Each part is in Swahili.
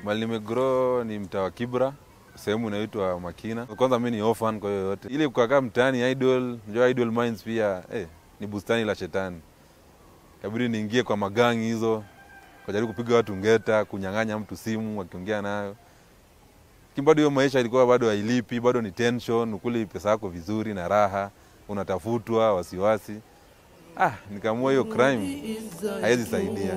Mali nimegrow ni mtaa wa Kibra, sehemu inaitwa Makina. Kwanza mi ni orphan, kwa hiyo yote ile kukakaa mtaani idol, njoo idol minds pia eh, ni bustani la shetani. Kabidi niingie kwa magangi hizo, kujaribu kupiga watu ngeta, kunyang'anya mtu simu wakiongea nayo. Lakini bado hiyo maisha ilikuwa bado hailipi, bado ni tension, ukuli pesa yako vizuri na raha, unatafutwa wasiwasi. Ah, nikaamua hiyo crime haiwezi saidia.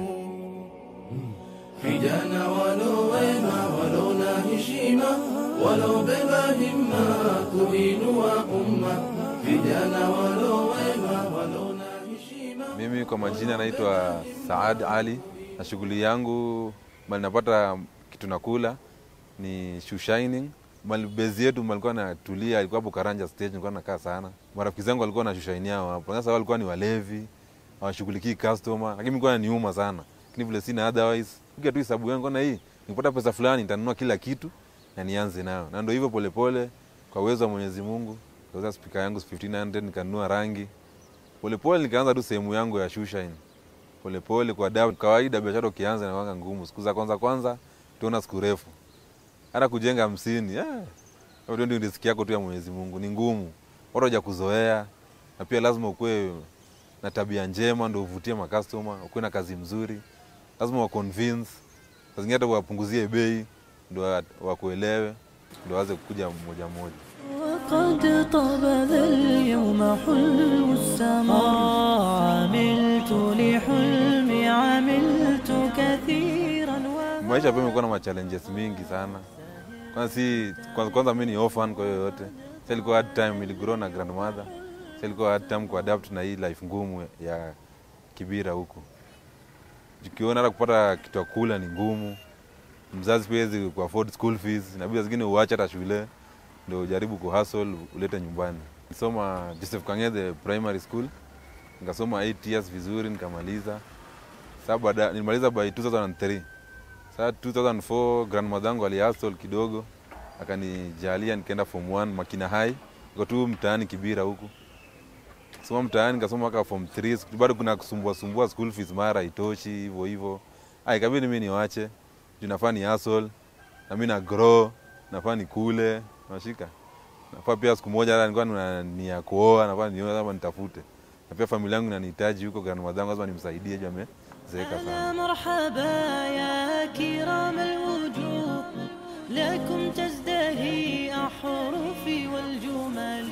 vijana walowema walona heshima walobeba himma kuinua umma vijana walowema walona heshima Mimi kwa majina naitwa Saad Ali, na shughuli yangu mali napata kitu nakula ni shoe shining. Mali bezi yetu malikuwa natulia, ilikuwa hapo Karanja stage, nilikuwa nakaa sana. Marafiki zangu walikuwa na shoe shine yao hapo. Sasa wao walikuwa ni walevi, hawashughulikii customer, lakini mimi nilikuwa niuma sana. Lakini vile sina otherwise, piga tu hesabu yangu na hii, nikipata pesa fulani nitanunua kila kitu na nianze nayo. Na ndio hivyo polepole kwa uwezo wa Mwenyezi Mungu, kauza speaker yangu 1500 nikanunua rangi. Polepole nikaanza tu sehemu yangu ya shoe shine polepole kwa dawa. Kawaida biashara ukianza inakuwa ngumu, siku za kwanza kwanza tuona siku refu, hata kujenga hamsini eh, hiyo ndio riziki yako tu ya Mwenyezi Mungu, ni ngumu, watu hawaja kuzoea, na pia lazima ukuwe na tabia njema ndio uvutie makastoma, ukuwe na kazi mzuri, lazima wa convince, saa zingine hata wapunguzie bei ndio wa- wakuelewe, ndio waanze kukuja mmoja mmoja. وقد طاب ذا اليوم حلم السماء عملت لحلمي عملت كثيرا و... maisha pia imekuwa na machallenges mingi sana kwanza si kwanza, kwanza mi ni orphan kwa hiyo yote sa ilikuwa hard time iligrow na grandmother sa ilikuwa hard time kuadapt na hii life ngumu ya kibira huku ukiona hata kupata kitu ya kula ni ngumu mzazi pia hawezi ku afford school fees inabidi saa zingine uache hata shule ndio ujaribu kuhustle ulete nyumbani nisoma Joseph Kang'ethe primary school nikasoma 8 years vizuri nikamaliza sasa baada nilimaliza by 2003 Saa 2004 grandmother yangu alihustle kidogo, akanijalia nikaenda form 1 Makina High, iko tu mtaani Kibira huku. Soma mtaani nikasoma mpaka form 3, siku- bado kuna kusumbua sumbua school fees mara itoshi hivyo hivyo. Ah, ikabidi mimi niwache. Juu nafaa ni hustle na mimi na grow, nafaa nikule, nashika. Nafaa pia siku moja hata nilikuwa na nia kuoa, nafaa nioe ama nitafute. Na pia familia yangu inanihitaji huko, grandmother yangu lazima nimsaidie juu amezeeka sana. أهلا مرحبا يا كرام الوجوه لكم تزدهي أحرفي والجمل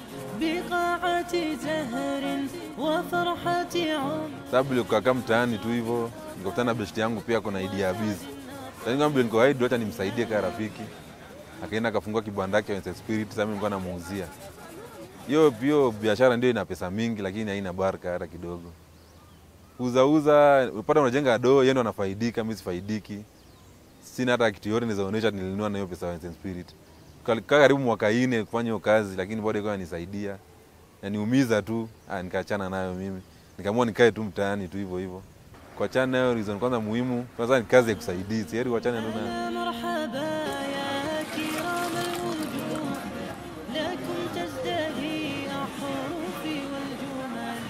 بقاعة زهر وفرحة عمر sababu nilikukaa mtaani tu hivyo, nikakutana na besti yangu pia kuna idea ya bizi. Sasa nikamwambia niko haidu, acha nimsaidie kama rafiki. Akaenda akafungua kibanda yake Wense Spirit, sasa mimi nilikuwa namuuzia. Hiyo hiyo biashara ndio ina pesa mingi, lakini haina baraka hata kidogo. Uza uza, upata unajenga doo, yeye ndo anafaidika, mimi sifaidiki. Sina hata kitu yote nizaonesha nilinunua na hiyo pesa ya Wense Spirit. Kaa karibu mwaka nne kufanya hiyo kazi, lakini bado ikawa nisaidia na niumiza tu, ah, nikaachana nayo mimi, nikaamua nikae tu mtaani tu hivyo hivyo. Kuachana nayo reason kwanza muhimu, kwanza ni kazi ya kusaidia, si heri uachane tu nayo. أهلا مرحبا يا كرام الوجوه لكم تزدهي أحرفي والجمل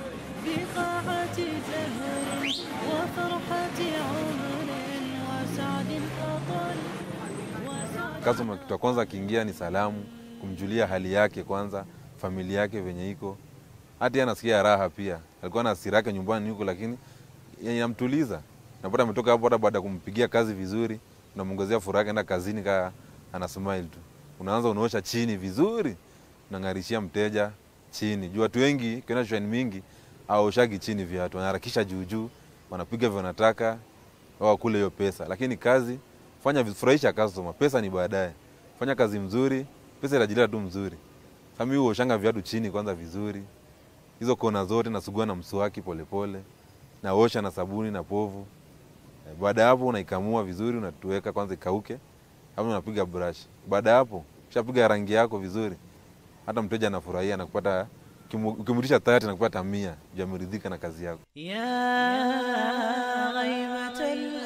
بقاعة زهر وفرحة عمر وسعد أطل وسعد Customer kitu ya kwanza akiingia ni salamu, kumjulia hali yake kwanza, familia yake venye iko. Hata yeye anasikia raha pia. Alikuwa na hasira yake nyumbani huko, lakini inamtuliza. Napata ametoka hapo, hata baada ya kumpigia kazi vizuri, unamwongezea furaha yake, enda kazini kaa ana smile tu. Unaanza unaosha chini vizuri, unang'arishia mteja chini. Juu watu wengi kiona shine mingi aoshagi chini viatu, wanaharakisha juu juu, wanapiga vile wanataka wao wakule hiyo pesa, lakini kazi fanya vi- furahisha customer, pesa ni baadaye. Fanya kazi mzuri, pesa itajileta tu mzuri. Sasa mimi huoshanga viatu chini kwanza vizuri, hizo kona zote nasugua na mswaki polepole, naosha na sabuni na povu. Eh, Baada ya hapo unaikamua vizuri, unatuweka kwanza ikauke, hapo unapiga brush. Baada ya hapo ushapiga rangi yako vizuri, hata mteja anafurahia na kupata ukimu- ukimrudisha 30 na kupata 100, juu ameridhika na kazi yako. يا غيمة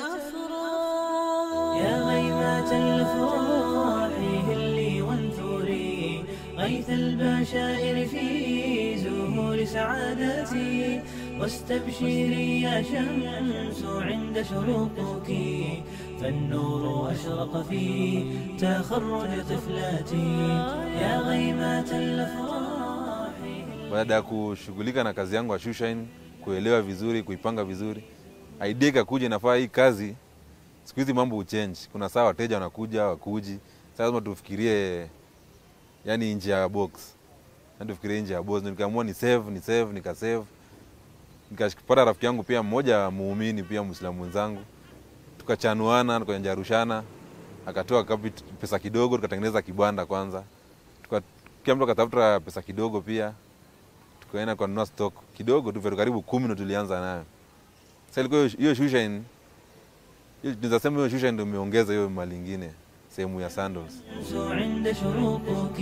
الأفراح يا غيمة الأفراح هلي وانثري غيث البشائر في زهور سعادتي واستبشري يا شمس عند شروقك فالنور أشرق في تخرج طفلاتي يا غيمات الأفراح baada ya kushughulika na kazi yangu ya shoeshine, kuelewa vizuri, kuipanga vizuri, idea ikakuja, inafaa hii kazi siku hizi mambo uchange. Kuna saa wateja wanakuja wakuji, sasa lazima tufikirie yani nje ya box, yani tufikirie nje ya box. Ndio Nikaamua ni save, ni save, nika save, nikapata rafiki yangu pia mmoja muumini pia Muislamu mwenzangu, tukachanuana, tukajanjarushana, akatoa kapit- pesa kidogo, tukatengeneza kibanda kwanza, tuka kila mtu akatafuta pesa kidogo pia tukaenda kununua stock kidogo tu, vitu karibu kumi ndo tulianza nayo. Sasa ilikuwa hiyo- hiyo shoeshine, hiyo tunaweza sema hiyo shoeshine ndio imeongeza hiyo mali ingine sehemu ya sandals. عند شروقك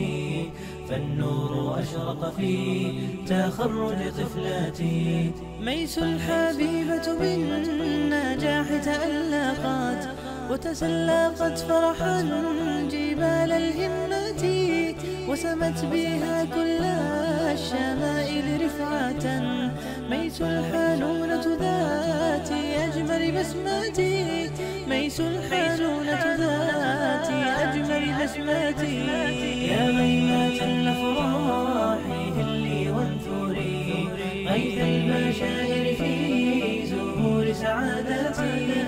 فالنور أشرق في تخرج طفلاتي ميس الحبيبة بالنجاح تألقت وتسلقت فرحا جبال الهمة وسمت بها كل الشمائل رفعة ميس الحنونة ذات أجمل بسمتي ميس الحنونة ذات أجمل بسمتي يا غيمات الأفراح هلي وانثري غيث البشائر في زهور سعادتي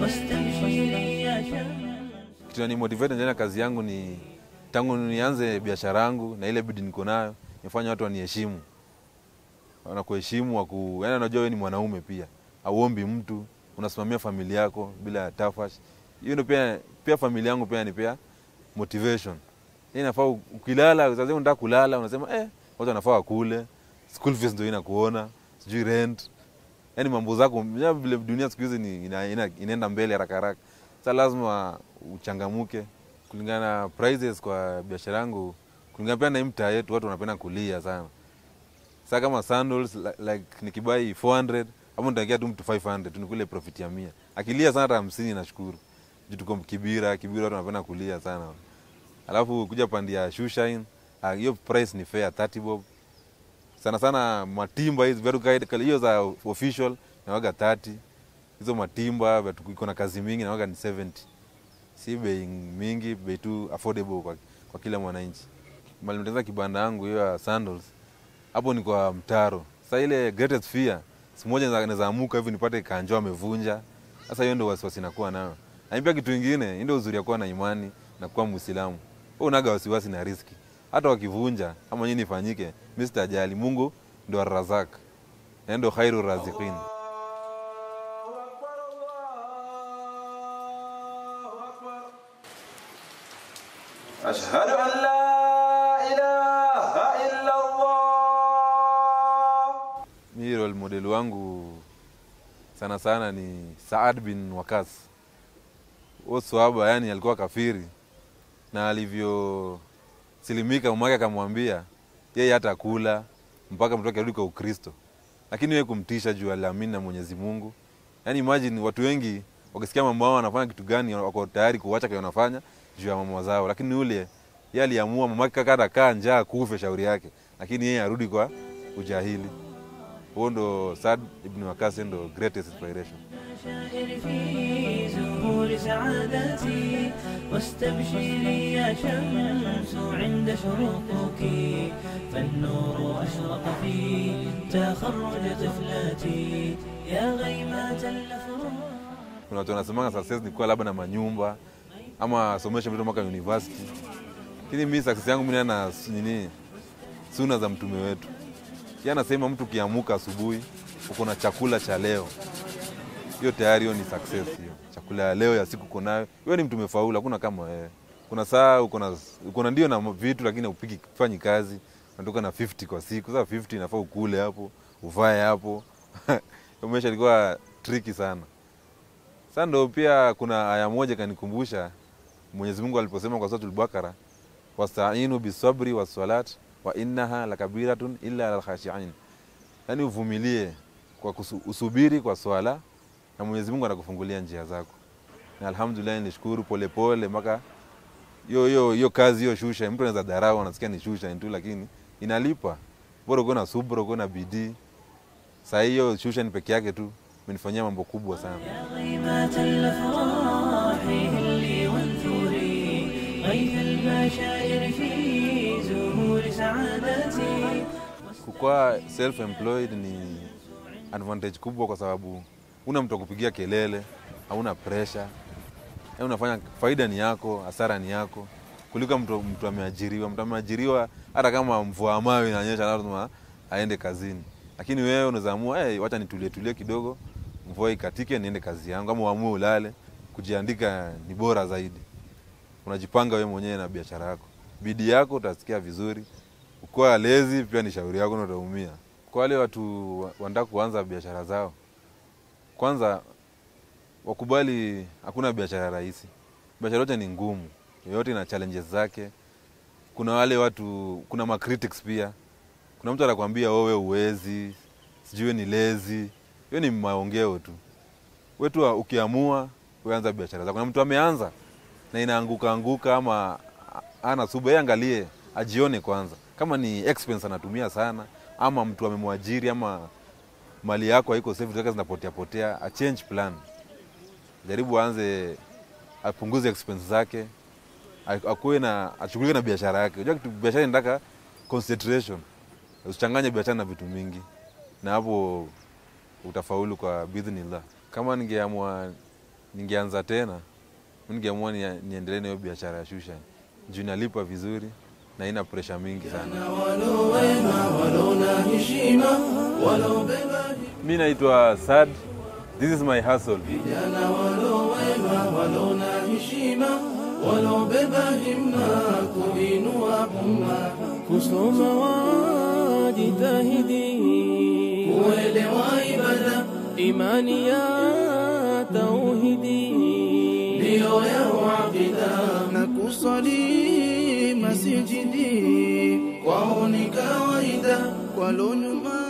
واستبشري يا شمس Kitu ni motivate ndani ya kazi yangu ni tangu nianze biashara yangu na ile bidii niko nayo, nifanya watu waniheshimu, wanakuheshimu waku, yani unajua wewe ni mwanaume pia, auombi mtu, unasimamia familia yako bila tafash. Hiyo ndio pia pia familia yangu pia ni pia motivation. Hii inafaa u- ukilala, sasa unataka kulala, unasema eh, watu wanafaa wakule, school fees ndio inakuona, sijui rent, yani mambo zako ya vile dunia siku hizi ni ina, ina, inaenda mbele haraka haraka. Sasa lazima uchangamuke kulingana na prices kwa biashara yangu, kulingana pia na hii mtaa yetu, watu wanapenda kulia sana. Sasa kama sandals li- like nikibai 400 hapo nitakia tu mtu 500 tu nikule profit ya mia. Akilia sana hata hamsini nashukuru. Juu tuko Kibira, Kibira watu wanapenda kulia sana. Alafu kuja pandi ya shoeshine, ah, hiyo price ni fair 30 bob. Sana sana matimba hizi viatu kaida hiyo za official nawaga 30. Hizo matimba viatu iko na kazi mingi nawaga ni 70. Si bei mingi, bei tu affordable kwa, kwa kila mwananchi. Mali nitengeneza kibanda yangu hiyo ya sandals hapo ni kwa mtaro. Sasa ile greatest fear, siku moja naweza- naweza amuka hivi nipate kanjo amevunja. Sasa hiyo ndio wasiwasi nakuwa nayo. Na pia kitu kingine, hii ndio uzuri ya kuwa na imani na kuwa Muislamu. Wewe unaga wasiwasi na riski. Hata wakivunja ama nini ifanyike, mimi sitajali. Mungu ndio Arrazak. Na ndio khairu raziqin. أشهد أن لا إله إلا الله Mimi role model wangu sana sana ni Saad bin Wakas. Huyo swahaba yani alikuwa kafiri na alivyosilimika mamake akamwambia yeye hata kula mpaka mtu wake arudi kwa Ukristo, lakini yeye kumtisha juu aliamini na Mwenyezi Mungu. Yani imagine watu wengi wakisikia mama wao wanafanya kitu gani, wako tayari kuacha kile wanafanya juu ya mama zao, lakini yule yeye aliamua mamake kaka atakaa njaa kufe shauri yake, lakini yeye arudi kwa ujahili. Huo ndo Saad ibn Wakas ndo greatest inspiration. البشائر في زهور سعادتي واستبشري يا شمس عند شروقك فالنور أشرق في تخرج طفلاتي يا غيمات الأفراح Kuna watu wanasemanga success ni kuwa labda na manyumba ama asomeshe mtoto mpaka university, lakini mimi success yangu mimi na nini, suna za mtume wetu. Yeye anasema mtu ukiamuka asubuhi uko na chakula cha leo, hiyo tayari hiyo ni success. Hiyo chakula ya leo ya siku uko nayo, hiyo ni mtu umefaulu. Hakuna kama wewe. Kuna saa uko na uko na ndio na vitu, lakini upiki fanyi kazi, unatoka na 50 kwa siku. Sasa 50 inafaa ukule hapo, uvae hapo. Hiyo maisha ilikuwa tricky sana. Sasa ndo pia kuna aya moja kanikumbusha Mwenyezi Mungu aliposema kwa suratul Bakara, wastainu bisabri wassalat wa innaha lakabiratun illa alal khashiin, yaani uvumilie kwa kusu, usubiri kwa swala na Mwenyezi Mungu anakufungulia njia zako. Na alhamdulillah nilishukuru polepole mpaka hiyo hiyo hiyo kazi hiyo shusha, mtu anaweza dharau, anasikia ni shusha tu, lakini inalipa. Bora uko na subra, uko na bidii. Saa hiyo shusha ni peke yake tu imenifanyia mambo kubwa sana. يا غيمات الأفراح kukuwa self employed ni advantage kubwa kwa sababu una mtu wa kupigia kelele hauna pressure Yaani unafanya faida ni yako hasara ni yako kuliko mtu, mtu ameajiriwa mtu ameajiriwa hata kama mvua mawe inanyesha lazima aende kazini lakini wewe unaweza amua hey, wacha nitulie tulie kidogo mvua ikatike niende kazi yangu ama uamue ulale kujiandika ni bora zaidi unajipanga wewe mwenyewe na biashara yako bidii yako utasikia vizuri ukiwa lezi pia ni shauri yako na utaumia kwa wale watu wa- wanataka kuanza biashara zao kwanza wakubali hakuna biashara rahisi biashara yote ni ngumu yoyote ina challenges zake kuna wale watu kuna ma critics pia kuna mtu anakwambia wewe uwezi sijui ni lezi hiyo ni maongeo tu wetu wa- ukiamua uanza biashara zako na mtu ameanza na inaanguka anguka ama a- ana suba yeye angalie ajione kwanza kama ni expense anatumia sana ama mtu amemwajiri ama mali yako haiko safe zake zinapotea potea a change plan jaribu aanze apunguze expense zake a- akuwe na ashughulike na biashara yake unajua kitu biashara inataka concentration usichanganye biashara na vitu mingi na hapo utafaulu kwa bidhnillah kama ningeamua ningeanza tena mi ningeamua ni- niendelee na hiyo biashara ya shusha juu inalipa vizuri na ina presha mingi sana walowema walona heshima walobeba mi naitwa sad this is my hustle vijana walowema walona heshima walobeba himma kuinua umma kusoma wajitahidi kuelewa ibada imani ya tauhidi ndiyo ya uabida na kusali masijidi kwao ni kawaida kwalo nyuma